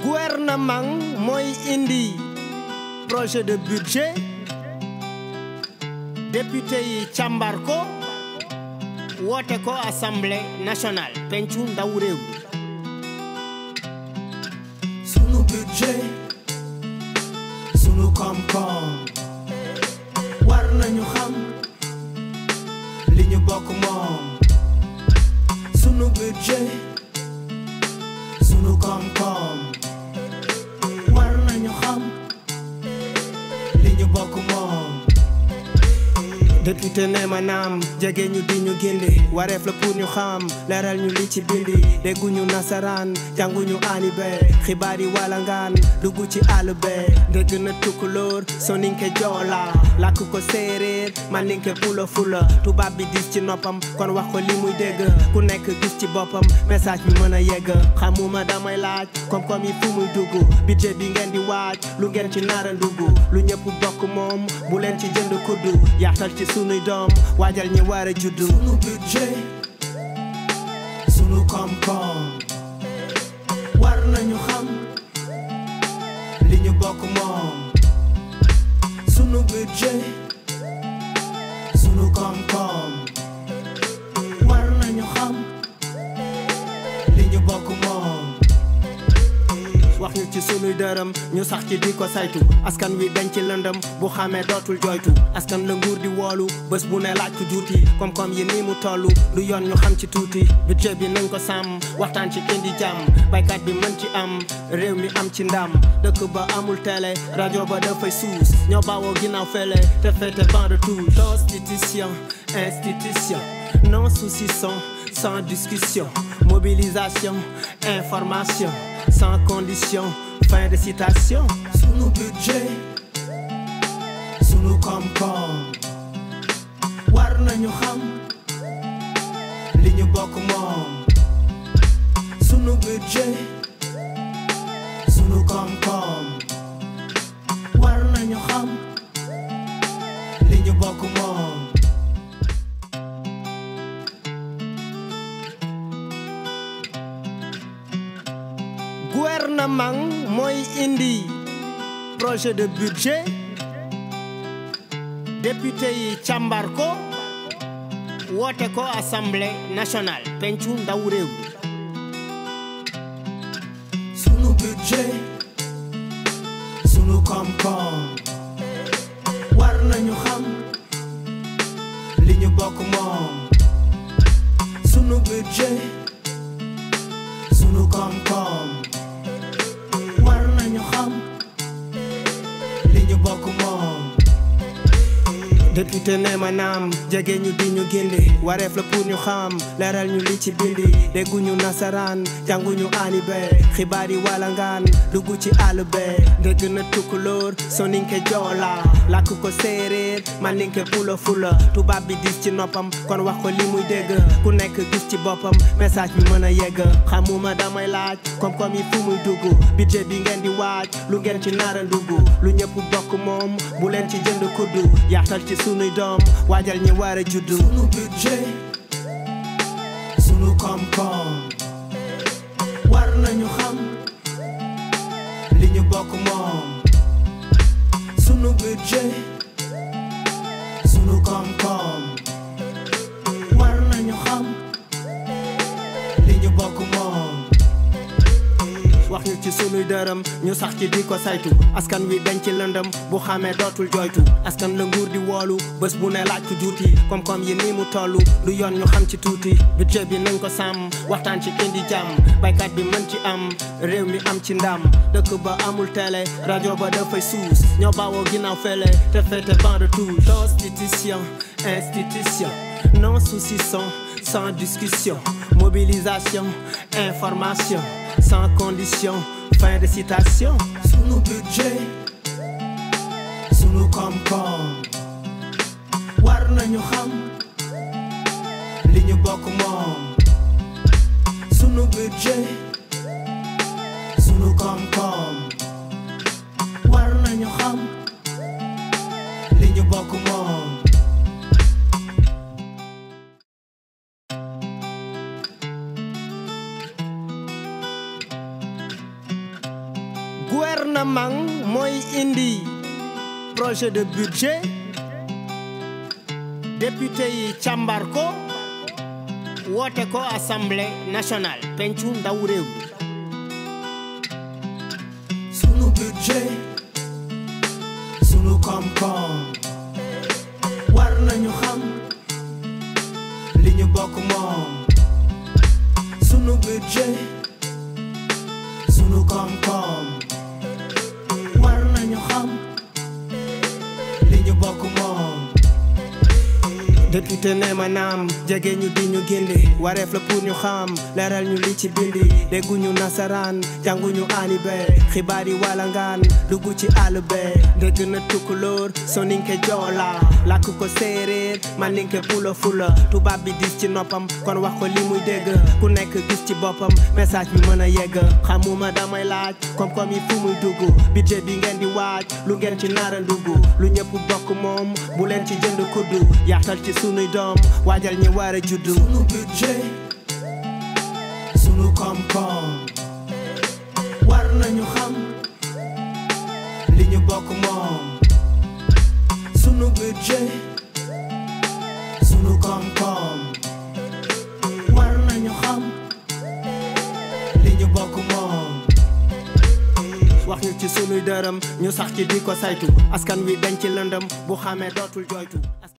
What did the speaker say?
gouvernement mooy indi projet de budget député yi càmbar ko woote ko assemblée nationale pencu ndaw réew sunu budget sunu koom-koom war nañu xam li ñu bokk moom sunu budget sunu koom-koom war nañu xam li ñu bokk moom député ne ma naam jege ñu di ñu gindi wareef la pour ñu xam leeral ñu li ci bindi dégguñu nasaraan jànguñu alibe xibaar yi wala ngaan dugg ci àll be dégg na tukkulóor soninke joola làkk ko séeréer mandinke pula fula tubaab bi dis ci noppam kon wax ko li muy dégg ku nekk gis ci boppam message bi mën a yegg xamuma damay laaj koom-koom yi fu muy dugg budget bi ngeen di waaj lu ngeen ci nara ndugg lu ñëpp bokk moom bu leen ci jënd kuddu yaatal ci sunuy doom waajal ñi war a juddu sunu budget sunu koom-koom war nañu xam li ñu bokk moom sunu budget sunu koom-koom war nañu xam li ñu bokk moom wax ñu ci sunuy dërëm ñu sax ci di ko saytu askan wi dañ ci lëndëm bu xamee dootul joytu askan la nguur di woolu bés bu ne laaj ko juuti koom-koom yi nii mu toll du yoon ñu xam ci tuuti budget bi nañ ko sàmm waxtaan ci indi jàmm baykat bi mën ci am réew mi am ci ndam dëkk ba amul télé rajo ba dafay suus ñoo bawoo ginnaaw fele te fete ban de touche constitution institution non saucisson sans discussion mobilisation information sans condition fin de citation sunu budget sunu koom-koom war nañu xam li ñu bokk moom sunu budget sunu koom-koom war nañu xam li ñu bokk moom gouvernement mooy indi projet de budget député yi càmbar ko woote ko assemblée nationale pencu ndaw réew sunu budget sunu koom-koom war nañu xam li ñu bokk moom sunu budget sunu koom-koom war nañu xam li ñu bokk moom député ne ma naam jege ñu di ñu gindi wareef la pour ñu xam leeral ñu li ci bindi dégguñu nasaraan jànguñu alibe xibaar yi wala ngaan dugg ci àll be dégg na tukkulóor soninke joola làkk ko séeréer mandinke pula fula tubaab bi dis ci noppam kon wax ko li muy dégg ku nekk gis ci boppam message bi mën a yegg xamuma damay laaj koom-koom yi fu muy dugg budget bi ngeen di waaj lu ngeen ci nara ndugg lu ñëpp bokk moom bu leen ci jënd kuddu yaatal ci sunuy doom waajal ñi war a juddu sunu budget sunu koom-koom war nañu xam li ñu bokk moom sunu budget sunu koom-koom war nañu xam li ñu bokk moom wax ñu ci sunuy dërëm ñu sax ci di ko saytu askan wi dañ ci lëndëm bu xamee dootul joytu askan la nguur di woolu bés bu ne laaj ko juuti koom-koom yi nii mu toll du yoon ñu xam ci tuuti budget bi nañ ko sàmm waxtaan ci indi jàmm baykat bi mën ci am réew mi am ci ndam dëkk ba amul télé rajo ba dafay suus ñoo bawoo ginnaaw fele te fete ban de touche constitution institution non saucisson sans discussion mobilisation information sans condition fin de citation sunu budget sunu koom-koom war nañu xam li ñu bokk moom sunu budget sunu koom-koom war nañu xam li ñu bokk moom gouvernement mooy indi projet de budget député yi càmbar ko woote ko assemblée nationale pencu ndaw réew mi sunu budget sunu koom-koom war nañu xam li ñu bokk moom sunu budget sunu koom-koom war nañu xam li ñu bokk moom député ne ma naam jege ñu di ñu gindi wareef la pour ñu xam leeral ñu li ci bindi dégguñu nasaraan jànguñu aani be xibaar yi wala ngaan dugg ci àll be dégg na tukkulóor soninke joola làkk ko séeréer maninke pula fula tubaab bi dis ci noppam kon wax ko li muy dégg ku nekk gis ci boppam message bi mën a yegg xamuma damay laaj koom-koom yi fu muy dugg budget bi ngeen di waaj lu ngeen ci nara dugg lu ñëpp bokk moom bu leen ci jënd kuddu yaatal ci sunuy doom waajal ñi war a juddu sunu budget sunu koom-koom war nañu xam li ñu bokk moom sunu budget sunu koom-koom war nañu xam li ñu bokk moom wax ñu ci sunuy dërëm ñu sax ci di ko saytu askan wi dañ ci lëndëm bu xamee dootul joytu